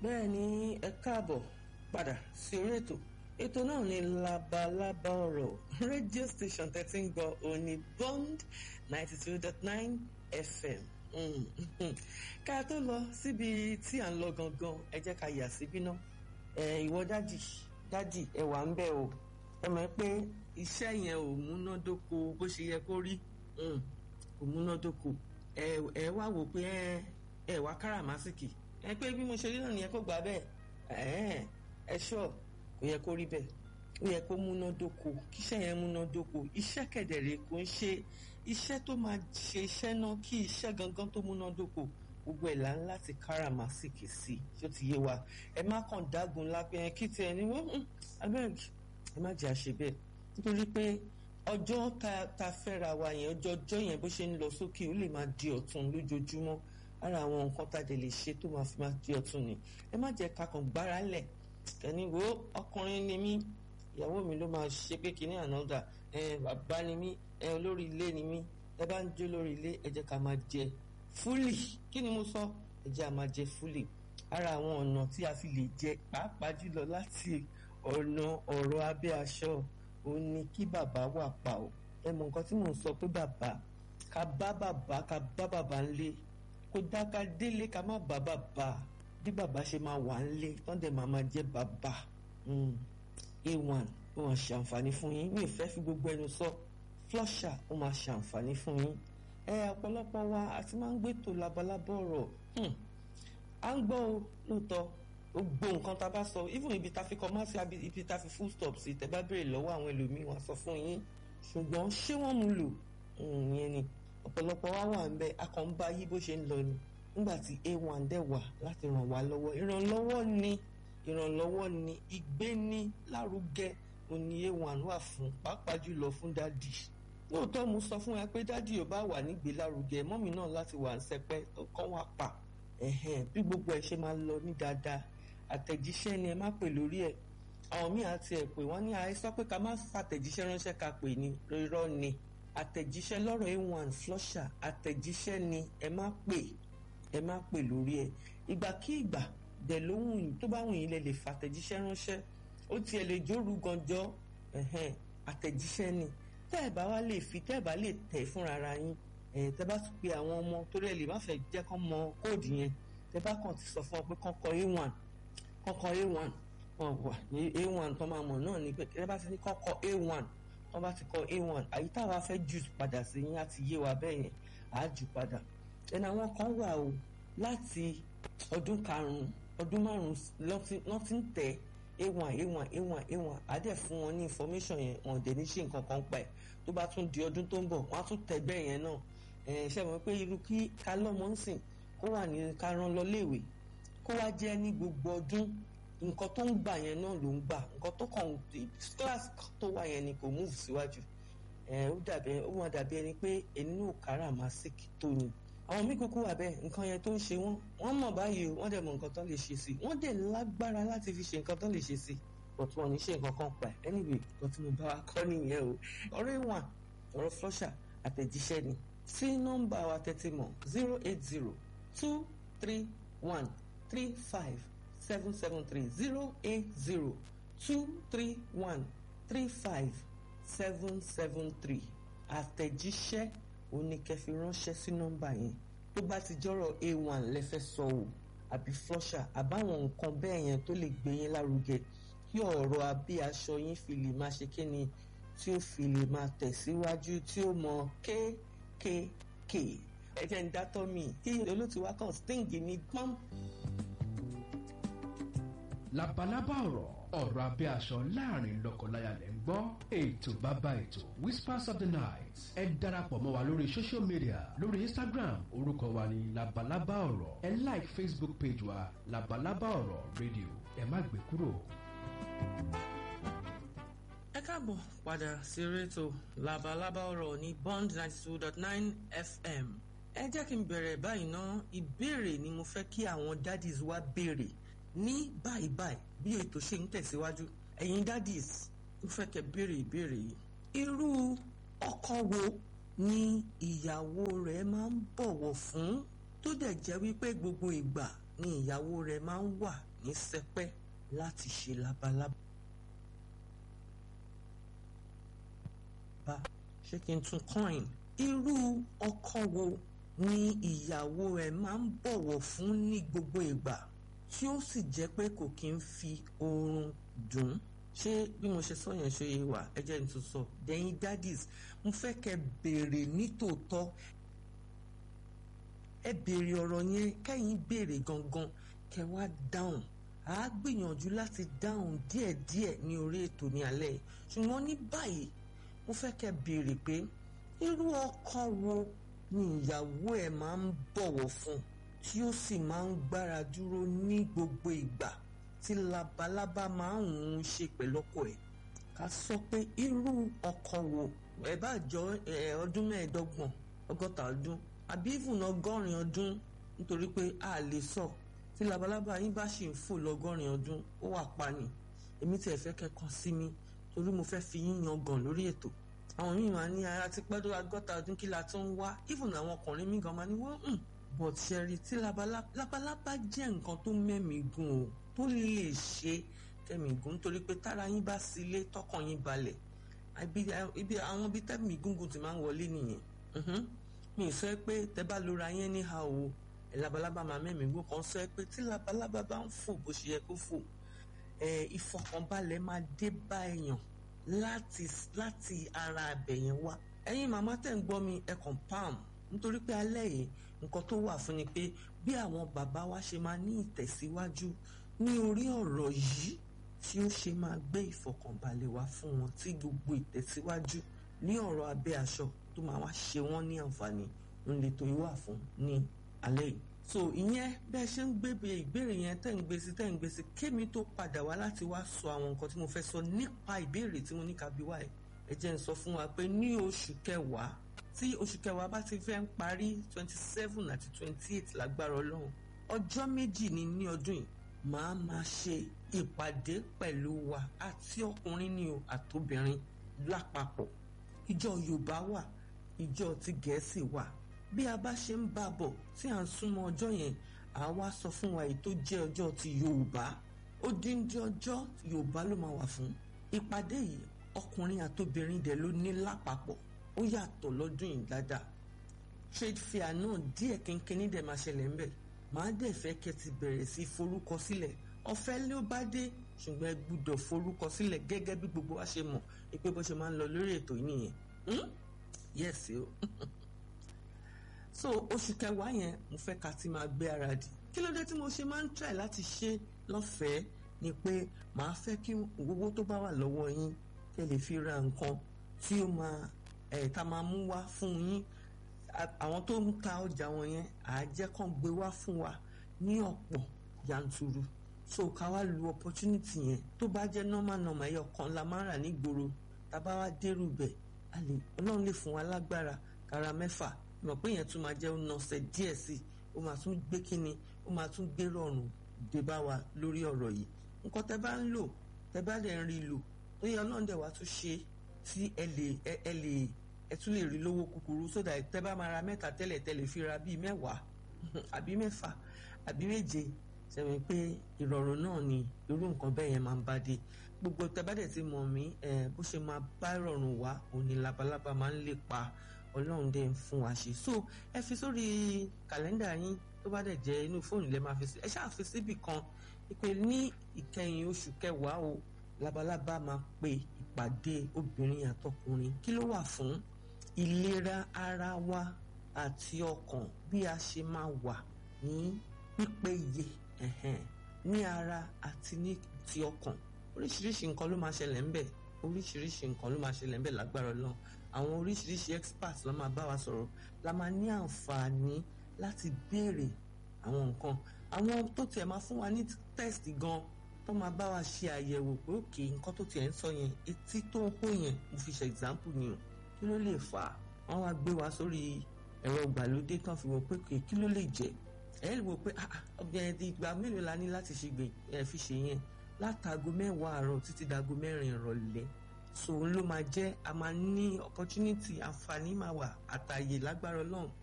bẹ́ẹ̀ ni ẹ káàbọ̀ padà sí orí ètò ètò náà ní labalábá ọ̀rọ̀ rédíò station tẹ́tí ń gbọ́ òní bond ninety two dot nine fm ká tó lọ síbi tí à ń lọ gangan ẹ jẹ́ ká yà síbí náà ìwọ dádì dádì ẹ wà ń bẹ̀ o ẹ mọ̀ pé iṣẹ́ yẹn ò múnádóko bó ṣe yẹ kó rí kò múnádóko ẹ wá wò pé ẹ wá káràmásìkì ẹ pé bí mo ṣe rí náà nìyẹn kó gbà bẹ́ẹ̀ ẹ ṣọ́ kò yẹ kó rí bẹ́ẹ̀ ó yẹ kó múnádóko kíṣẹ́ yẹn múnádóko iṣẹ́ kẹ̀dẹ̀rẹ̀ kò ń ṣe iṣẹ́ tó máa ṣe iṣẹ́ náà kí iṣẹ́ gangan tó múnádóko gbogbo ẹ̀ là ń láti káràmásìkì sí tó ti yé wa ẹ má kàn dágun lápẹ́ kí tiẹ̀ ní wọ́n abeg ẹ má jẹ́ àṣẹ bẹ́ẹ̀ nítorí pé ọjọ́ ta fẹ́ra wa yẹn ọjọ́ ọjọ́ yẹn bó ṣe ń lọ sókè ó lè máa di ọ̀tun lójoojúmọ́ ara àwọn nǹkan tá a dẹ̀ lè ṣe tó máa fi máa di ọ̀tun ni ẹ má jẹ́ ká kàn gbára lẹ̀ kẹ́ni wo ọkùnrin ni mí ìyàwó mi ló máa ṣe pé kíní ànádà ẹ bàbá ni mí ẹ olórí ilé ni mí ẹ bá ń jó lórí ilé ẹ jẹ́ ká máa jẹ fúlì kí ni mo sọ ẹ jẹ́ a máa jẹ fúlì ara àwọn ọ̀nà tí a fi lè jẹ pàápàá jùlọ láti ọ̀nà ọ̀rọ̀ abẹ́ aṣọ òun ni kí bàbá wà pa ọ́ ẹ mọ nǹkan tí mò ń sọ pé bàbá ká bá bàbá ká bá bàbá ńlé kó dá ká délé ká má bá bàbá bí bàbá ṣe máa wà ńlé tán dẹ̀ máa máa jẹ́ bàbá a1 ó máa ṣàǹfààní fún yín mi ì fẹ́ fi gbogbo ẹnu sọ flusher ó máa ṣàǹfààní fún yín ẹ ọ̀pọ̀lọpọ̀ wa a ti máa ń gbé tó labalábọ̀ ọ̀rọ̀ à ń gbọ́ lóòótọ́ gbogbo nǹkan tá a bá sọ even ibi tá a fi kọ máa sí ibi tá a fi full stop sí tẹ bá béèrè lọ́wọ́ àwọn ẹlòmíín wọn sọ fún yín ṣùgbọ́n ṣé wọ́n mú lò ìyẹn ni ọ̀pọ̀lọpọ̀ wa wà ń bẹ a kàn ń bá yí bó ṣe ń lọ ni nígbà tí a1 dẹ̀ wà láti ràn wá lọ́wọ́ ìrànlọ́wọ́ ni ìrànlọ́wọ́ ni ìgbéni lárugẹ òní a1 wà fún pàápàá jùlọ fún dádì lóòótọ́ mo sọ fún wa pé dádì ò bá wà nígbé lárugẹ mọ́mì náà láti wà ń sẹpẹ́ tó kọ́ wá pa bí gbogbo ẹ̀ ṣe máa lọ ní dáadáa àtẹ̀jíṣẹ́ ni ẹ má pè lórí ẹ̀ àwọn míì àti ẹ̀ pé wọ́n ní àìsàn pé ká má fàtẹ̀jíṣẹ́ ránṣẹ́ ká pè ní irọ́ ni àtẹ̀jíṣẹ́ lọ́rọ̀ a1 flusher àtẹ̀jíṣẹ́ ni ẹ má pè ẹ má pè lórí ẹ̀ ìgbàkígbà dẹ̀ lóhùn tó bá wùn yín lẹ lè fàtẹ̀jíṣẹ́ ránṣẹ́ ó tiẹ̀ lè jóru ganjọ́ àtẹ̀jíṣẹ́ ni tẹ́ ẹ̀ bá wá lè fi tẹ́ ẹ̀ bá lè tẹ̀ fúnra ara yín tẹ́ bá pe àwọn ọmọ torí ẹ̀ lè má fẹ́ jẹ́ kán mọ kóòdù yẹn tẹ́ bá kàn ti sọ fún ọ pé kán kọ a1 kọ́kọ́ a1 wọn wà ní a1 tó máa mọ̀ náà ní pé ẹ bá ti ní kọ́kọ́ a1 wọ́n bá ti kọ a1 àyí táwa fẹ́ jù padà sí yín àti yé wa bẹ́ẹ̀ yẹn à á jù padà ẹnu àwọn kan wà o láti ọdún karùn-ún ọdún márùn-ún lọ́ ti ń tẹ̀ a1 a1 a1 a1 á dẹ̀ fún wọn ní information yẹn wọn dẹ̀ ní ṣe nǹkan kan pa ẹ̀ tó bá tún di ọdún tó ń bọ̀ wọ́n á tún tẹ̀ bẹ́ẹ̀ yẹn náà ẹ̀ ṣe mọ̀ pé irú kí ká lọ́mọ ń sìn kó wà ní ká rán lọ léèwé kó wá jẹ́ ní gbogbo ọdún nǹkan tó ń gbà yẹn náà ló ń gbà nǹkan tó kàn class tó wà yẹn ni kò move síwájú ẹ ó dàbí ó wọn dàbí ẹni pé ẹni náà kára màsíkì tó ni àwọn míì kúkú wà bẹ́ẹ̀ nǹkan yẹn tó ń ṣe wọ́n wọ́n mọ̀ báyìí wọ́n dẹ̀ mọ̀ nǹkan tó lè ṣe sí wọ́n dẹ̀ lágbára láti fi ṣe nǹkan tó lè ṣe sí but wọn ní ṣe nǹkan kan pa ẹ̀ anyway nǹkan tí mo bá wa kọ́ nìyẹn o ọ̀rọ̀ ìwọ̀n ọ̀rọ̀ flusher àtẹ̀jíṣẹ́ ni sí nọ́mbà wa tẹ́tí mọ̀ zero eight zero two three one three five seven seven three zero eight zero two three one three five seven seven three àtẹ̀jíṣẹ́ oníkẹ́fì ránṣẹ́ sí nọ́mbà yẹn tó bá ti jọ́rọ̀ a1 lẹ́fẹ́ sọ o àbí flusher àbáwọn nǹkan bẹ́ẹ̀ yẹn tó lè gbé yín lárugẹ kí ọ̀rọ̀ abẹ́ aṣọ yín fi lè máa ṣe kíni tí ó fi lè máa tẹ̀síwájú tí ó mọ kéékèèké ẹ jẹ́ ń dátọ́ mi kí olóòtú wa kàn sting ní pọ́n. labalábá ọ̀rọ̀ ọ̀rọ̀ abẹ́ aṣọ láàrin lọ́kọláya lẹ́ ń gbọ́ ètò bàbá ètò whispers of the night ẹ darapọ̀ mọ́ wa lórí social media lórí instagram orúkọ wa ní labalábá ọ̀rọ̀ ẹ like facebook page wa labalábá ọ̀rọ̀ radio ẹ má gbé kúrò. ẹ káàbọ̀ padà sí rétò labalábá ọ̀rọ̀ ní bond ninety two dot nine fm ẹ jẹ́ kí n bẹ̀rẹ̀ báyìí ná ìbéèrè ni mo fẹ́ kí àwọn daddies wa béèrè ní báyìí báyìí bí ètò ṣe ń tẹ̀síwájú ẹ̀yin daddies ń fẹ́ kẹ́ béèrè ìbéèrè yìí irú ọkọ wo ni ìyàwó rẹ̀ máa ń bọ̀wọ̀ fún tó dẹ̀ jẹ́ wípé gbogbo ìgbà ni ìyàwó rẹ̀ máa ń wà ní sẹpẹ́ láti ṣe labalábá. ṣé kí n tún coin irú ọkọ wo ni ìyàwó ẹ̀ máa ń bọ̀wọ̀ fún ní gbogbo ìgbà tí ó sì jẹ́ pé kò kí ń fi oorun dùn ṣé bí mo ṣe sọ yẹn ṣe yé wa ẹ jẹ́ n tún sọ dẹ́yìn daddies mo fẹ́ kẹ́ béèrè nítòótọ́ ẹ béèrè ọ̀rọ̀ yẹn kẹ́yìn béèrè gangan kẹ́ wá dáhùn à á gbìyànjú láti dáhùn díẹ̀díẹ̀ ní orí ètò ní alẹ́ yìí ṣùgbọ́n ní báyìí mo fẹ́ kẹ́ béèrè pé irú ọkọ wo ni ìyàwó ẹ̀ máa ń bọ̀wọ̀ fún tí ó sì máa ń gbára dúró ní gbogbo ìgbà tí labalábá máa ń ń ṣe pẹ̀lú ọkọ ẹ̀ ká sọ pé irú ọkọ wo ẹ bá jọ ọdún mẹ́ẹ̀ẹ́dọ́gbọ̀n ọgọ́ta ọdún àbí ìfún ọgọ́rin ọdún nítorí pé a lè sọ tí labalábá yín bá ṣì ń fò lọ́gọ́rin ọdún ó wà pa ni èmi tiẹ̀ fẹ́ kẹ́kọ̀ọ́ sí mi torí mo fẹ́ fi yín yan gàn lórí ètò àwọn míì máa ní ara ti pẹ́ tó agọ́ta ọdún kí la tó ń wá even àwọn ọkùnrin mi gan máa ní wọ́n ń but ṣẹ́rí tí labalábá jẹ́ nǹkan tó mẹ́mí gùn o tó lè ṣe kẹ́mí gùn nítorí pé tára yín bá sílé tọkàn yín balẹ̀ ibi àwọn ibi tẹ́mí gúngùn ti máa ń wọlé nìyẹn mi sọ pé tẹ́ bá lora yẹn ní ha o labalábá máa mẹ́mí gùn kan sọ pé tí labalábá bá ń fò bó ṣe yẹ kó fò ìfọkànbalẹ̀ máa dé bá èèyàn láti láti ara abẹ yẹn wá ẹ̀yin màmá tẹ́ ń gbọ́ mi ẹ kàn pam nítorí pé alẹ́ yìí nǹkan tó wà fún ni pé bí àwọn bàbá wa ṣe máa ní ìtẹ̀síwájú ní orí ọ̀rọ̀ yìí tí ó ṣe máa gbé ìfọkànbalẹ̀ wá fún wọn tí gbogbo ìtẹ̀síwájú ní ọ̀rọ̀ abẹ́ aṣọ tó máa wá ṣe wọ́n ní àǹfààní ń lè tó wà fún ní alẹ́ yìí so ìyẹn bẹ́ẹ̀ ṣe ń gbé ìbéèrè yẹn tẹ́ ń gbé sí tẹ́ ń gbé sí kémi tó padà wá láti wá sọ àwọn nǹkan tí mo fẹ́ sọ nípa ìbéèrè tí mo ní ká bí wá ẹ̀ ẹ jẹ́ ń sọ fún wa pé ní oṣù kẹwàá tí oṣù kẹwàá bá ti fẹ́ ń parí twenty seven àti twenty eight lágbára ọlọ́run ọjọ́ méjì ni ní ọdún yìí màá máa ṣe ìpàdé pẹ̀lú wa àti ọkùnrin ni o àtobìnrin lápapọ̀ ìjọ yorùbá wà ìjọ ti gẹ̀ẹ́sì wà bí a bá ṣe ń bá bọ̀ tí à ń súnmọ́ ọjọ́ yẹn à wá sọ fún wa èyí tó jẹ́ ọjọ́ ti yorùbá odindi ọjọ́ yorùbá ló máa wà fún ìpàdé yìí ọkùnrin àtobìnrin dẹ̀ ló ní lápapọ̀ ó yàtọ̀ lọ́dún yìí dáadáa trade fair náà díẹ̀ kínkínní dẹ̀ máa ṣẹlẹ̀ ńbẹ̀ màá dẹ̀ fẹ́ kẹ́ ti bẹ̀rẹ̀ sí forúkọ sílẹ̀ ọ̀fẹ́ ló bá dé ṣùgbọ́n ẹ gbúdọ̀ forúkọ sílẹ̀ gẹ́gẹ́ bí gbogbo wa ṣe mọ̀ pé bó ṣe máa ń lọ lórí ètò yìí nìyẹn yes o so oṣù kẹwàá yẹn mo fẹ́ ká ti máa gbé ara dì kí ló dé tí mo ṣe máa ń try láti ṣe lọ́fẹ̀ẹ́ ni pé màá fẹ́ kí owó tó bá wà lọ́wọ́ yín kẹ́ lè fi ra nǹkan tí ó máa ẹ̀ tá máa mú wá fún yín àwọn tó ń ta ọjà wọn yẹn àájẹ́ kàn gbé wá fún wa ní ọ̀pọ̀ yanturu so ká wá lu opportunity yẹn tó bá jẹ́ normal normal ẹyọ kan la máa ń rà nígboro tá a bá wá dérú bẹ̀ a lè ọlọ́run lè fún wa lágbára kára mẹ́fà mọ̀ pé yẹn tún máa jẹ́ ọ̀nàṣẹ́ díẹ̀ sí i ó máa tún gbé kínni ó máa tún gbé rọrùn dé bá wa lórí ọ̀rọ̀ yìí nǹkan tẹ́ bá ń lò tẹ́ bá dẹ̀ ń rí lò tó yẹ ọlọ́run dẹ̀ wá tún ṣe tí ẹ lè ẹ lè ẹ tún lè rí lówó kúkúrú sódà tẹ́ bá máa ra mẹ́ta tẹ́lẹ̀ tẹ́lẹ̀ fi ra bíi mẹ́wàá àbí mẹ́fà àbí méje sẹ́mi pé ìrọ̀rùn náà ni irú nǹkan bẹ́ẹ̀ yẹn máa ń bá dé gbogbo tẹ́ bá dẹ̀ ti mọ̀ mí bó ṣe máa bá ìrọ̀rùn wá òní labalábá máa ń lè pa ọlọ́run dẹ̀ ń fún wa ṣe so ẹ fi sórí kàlẹ́ndà yín tó bá dẹ̀ jẹ́ inú fóònù lẹ́ máa fi sí ẹ ṣáà fi síbì kan pé ní ìkẹyìn oṣù kẹwàá o labalábá máa pe ìpàdé obìnrin àtọkùnrin kí ló wà fún ìlera ara wa àti ọkàn bí a ṣe máa wà ní pípéye ní ara àti ní ti ọkàn oríṣiríṣi nǹkan ló máa ṣẹlẹ̀ ńbẹ̀ oríṣiríṣi nǹkan ló máa ṣẹlẹ̀ ńbẹ̀ lágbára Ọlọ́run àwọn oríṣiríṣi experts ló máa bá wa sọ̀rọ̀ la máa ní àǹfààní láti béèrè àwọn nǹkan àwọn tó tiẹ̀ máa fún wa ní test gan tó máa bá wa ṣe àyẹ̀wò pé òkè nǹkan tó tiẹ̀ ń sọ yẹn etí tó ń hó yẹn mo fi ṣe example ni o kí ló lè fà á wọ́n wá gbé wa sórí ẹ̀rọ ìgbàlódé kan fi wò pé kí ló lè jẹ́ ẹ̀ wò pé ọbẹ̀ ìgbà mélòó la ní láti ṣe gbè ẹ̀ fi ṣe yẹn látago mẹ́wàá àárọ̀ títí dago mẹ́rin ìrọ̀lẹ́ so ló máa jẹ́ a máa ní opportunity àǹfààní máa wà àtàyè lágbára ọlọ́run